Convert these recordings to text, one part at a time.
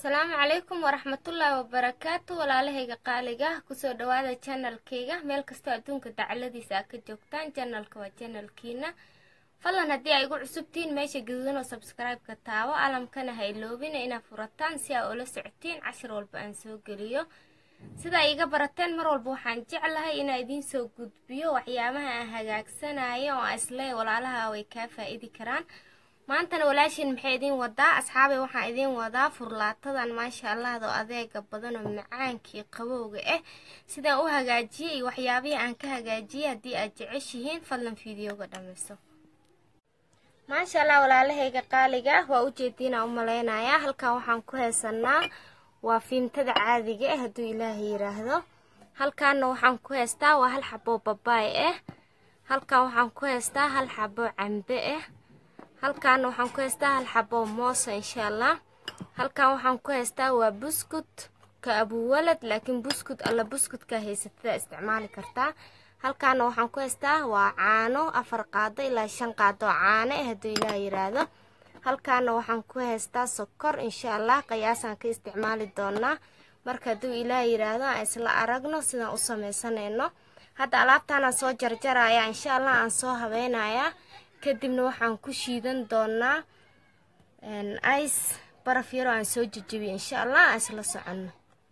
asalaamu calaykum waraxmatullaahi wabarakaatu walaalahayga qaaliga kusoo dhawaada janalkayga meel kastoo adduunka dacaladiisa aad ka joogtaan janalka waa janalkiina fadlan haddii ay igu cusubtihiin meesha gaduudan oo sabscribe-ka taabo alamkana ha iloobina inaad furataan si aa ula socotiin cashir walba aan soo geliyo sidaa iiga barateen mar walba waxaan jeclahay inaa idiin soo gudbiyo waxyaabaha aan hagaagsanayo oo aan isleeya walaalaha way kaa faa-idi karaan maantana walaashiin maxay idiin wadaa asxaabay waxaan idiin wadaa furlaatadan maasha allahdo adeega badan oo macaankii qabowga ah sidaan u hagaajiyey iyo waxyaabihii aan ka hagaajiyey haddii aad jeceshihiin fadlan fiideoga dhammayso maasha allah walaalahayga qaaliga waa ujeediinaa u maleynayaa halkan waxaan ku haysanaa waa fiimtada caadiga ah hadduu ilaahay yiraahdo halkaana waxaan ku haystaa waa hal xaboo babaay ah halkan waxaan ku haystaa hal xaboo cambe ah halkaana waxaan ku haystaa hal xaboo moosa insha allah halkan waxaan ku haystaa waa buskut ka abuwalad laakiin buskut alla buskudka haysatada isticmaali kartaa halkaana waxaan ku haystaa waa caano afar qaado ilaa shan qaado caano ah hadduu ilaah yiraahdo halkaana waxaan ku haystaa sokor insha allah qiyaasaan ka isticmaali doonaa marka hadduu ilaah yiraahdo aan isla aragno sidaan u sameysanayno hadda alaabtaanaan soo jarjaraya insha allah aan soo habeynayaa kadibna waxaan ku shiidan doonaa ice baraf yaroo aan soo jejebiyo insha allah aan isla soconno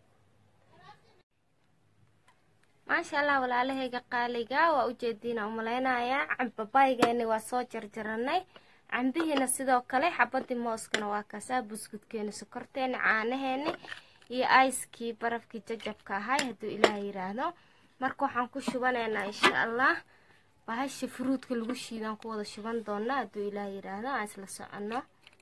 maasha allah walaalahayga qaaliga waa ujeediina umaleynayaa cambabaygeeni waa soo jarjaranay cambihiina sidoo kale xabadii mooskana waa kaasaa buskudkeeni sokorteeni caanaheeni iyo icekii barafkii jajabka ahay hadduu ilaah yiraahdo marka waxaan ku shubanaynaa insha allah bahasha furuudka lagu shiidaan ku wada shuban doonaa hadduu ilaah yiraahdo aan isla soconno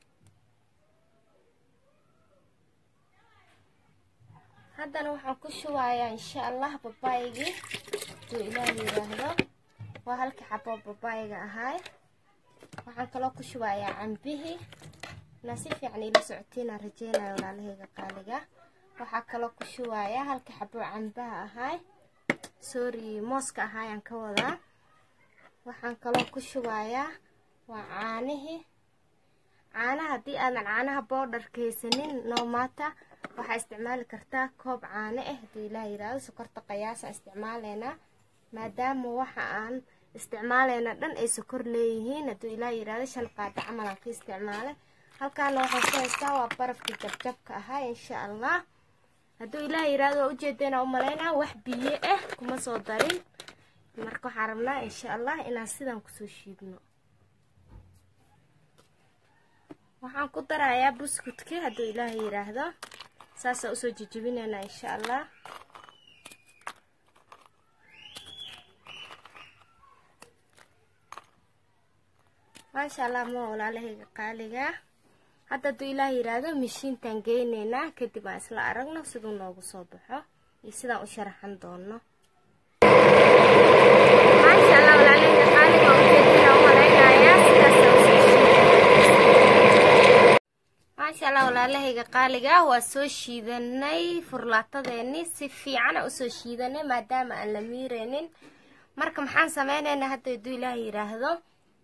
haddana waxaan ku shubayaa insha allah babaygii hadduu ilaah yiraahdo waa halkii xaboo babayga ahaay waxaan kaloo ku shubayaa cambihii na si fiican ila socotiinaan rajeynaya walaalahayga qaaliga waxaa kaloo ku shubayaa halkii xaboo cambaha ahaay sorry mooska ahaayaan ka wadaa waxaan kaloo ku shubayaa waa caanihii caanaha haddii aadan caanaha boodharka haysanin noomata waxaa isticmaali kartaa koob caano ah hadduu ilaah yiraahdo sokorta qayaasaan isticmaalaynaa maadaama waxa aan isticmaalayna dhan ay sokor leeyihiin hadduu ilaah yiraahdo shan qaado camal aan ka isticmaalay halkaana waxaan ku haystaa waa barafkii jabjabka ahaa insha allah hadduu ilaah yiraahdo waa ujeedeenaa u malaynaa wax biyo ah kuma soo darin marka waxaan rabnaa insha allah inaan sidan kusoo shiidno waxaan ku darayaa buskudki hadduu ilaaha yiraahdo saasaa usoo jejebinaynaa insha allah maasha allah ma walaalahayga qaaliga hadda hadduu ilaah yiraahdo mishiintaan geyneynaa kadib aan isla aragno siduu noogu soo baxo iyo sidaan u sharaxan doono maasha allah walaalahayga qaaliga waa soo shiidanay furlaatadeeni si fiicana usoo shiidanay maadaama aan la miireynin marka maxaan sameyneynaa hadda hadduu ilaah yiraahdo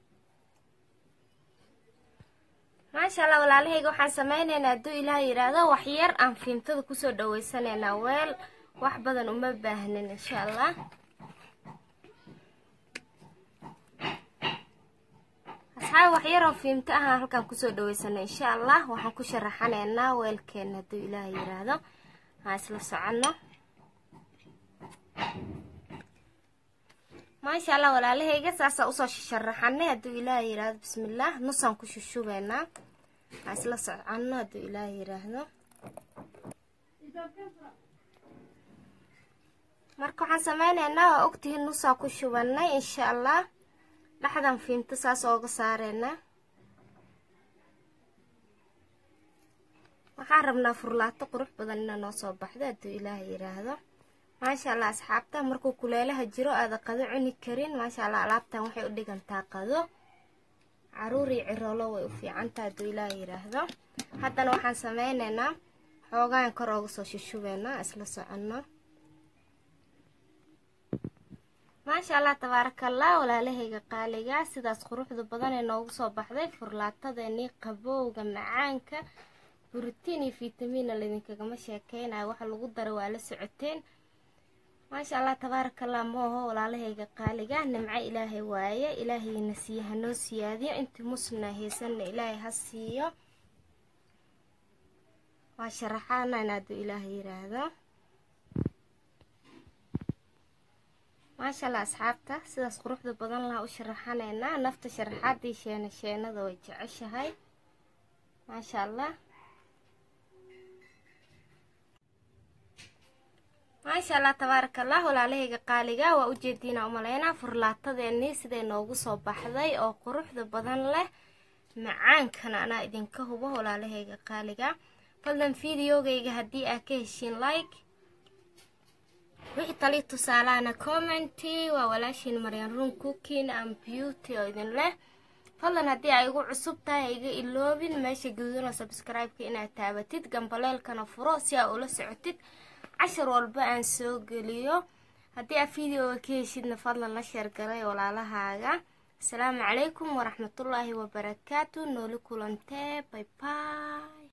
maasha allah walaalahayga waxaan sameyneynaa hadduu ilaah yiraahdo waxyar aan fiimtada kusoo dhaweysaneynaa weel wax badan uma baahnin insha allah asxaabi waxyaroo fiimto ahaan halkaan kusoo dhaweysanay insha allah waxaan ku sharaxaneynaa weelkeena hadduu ilaah yiraahdo aan isla soconno maasha allah walaalahayga saasaa usoo sharaxanay hadduu ilaah yiraahdo bismillaah nusaan ku shushubeynaa aan isla soconno hadduu ilaah yiraahdo marka waxaan sameyneynaa waa ogtihiin nusaa ku shubanay insha allah dhexdan fiimto saas ooga saareynaa waxaan rabnaa furlaato qurux badan inaa noo soo baxdo hadduu ilaah yiraahdo maasha allah asxaabta markuu kuleelaha jiro aada qado cuni karin maasha allah alaabtan waxay u dhigantaa qado caruur iyo ciroolo way u fiicantaa hadduu ilaah yiraahdo haddana waxaan sameyneynaa xoogaan kor ooga soo shushubeynaa isla soconno maasha allah tabaarakallah walaalahayga qaaliga sidaas quruxda badan ee noogu soo baxday furlaatadeenii qabowga macaanka buritiin iyo fitamiina laidinkagama sheekeynayo waxa lagu dara waa la socoteen maasha allah tabaarakallah mooho walaalahayga qaaliga nimco ilaahay waaye ilaahayna siiyo hanoo siyaadiyo intii muslimna haysanna ilaahay ha siiyo waa sharaxaana in hadduu ilaahay yiraahdo maasha allah asxaabta sidaas quruxda badan laha u sharaxanaynaa nafta sharaxaadii sheena sheenada way jeceshahay maasha allah maasha allah tabaaraka allah walaalahayga qaaliga waa ujeediina umaleynaa furlaatadeenii siday noogu soo baxday oo quruxda badan leh macaankana anaa idinka hubo walaalahayga qaaliga fadlan videogayga haddii aad ka heshiin like wixii tali tusaalahana commenty waa walaashiin maryan run cooking and beauty oo idin leh fadlan haddii ay igu cusub tahay ha iga iloobin meesha gaduudana subscribe-ka inaad taabatid gambaleelkana furo si aa ula socotid cashar walba aan soo geliyo haddii aad videoga ka heshidna fadlan la sheergalay walaalahaaga asalaamu calaykum waraxmatullaahi wabarakaatu nooli kulantee bay bay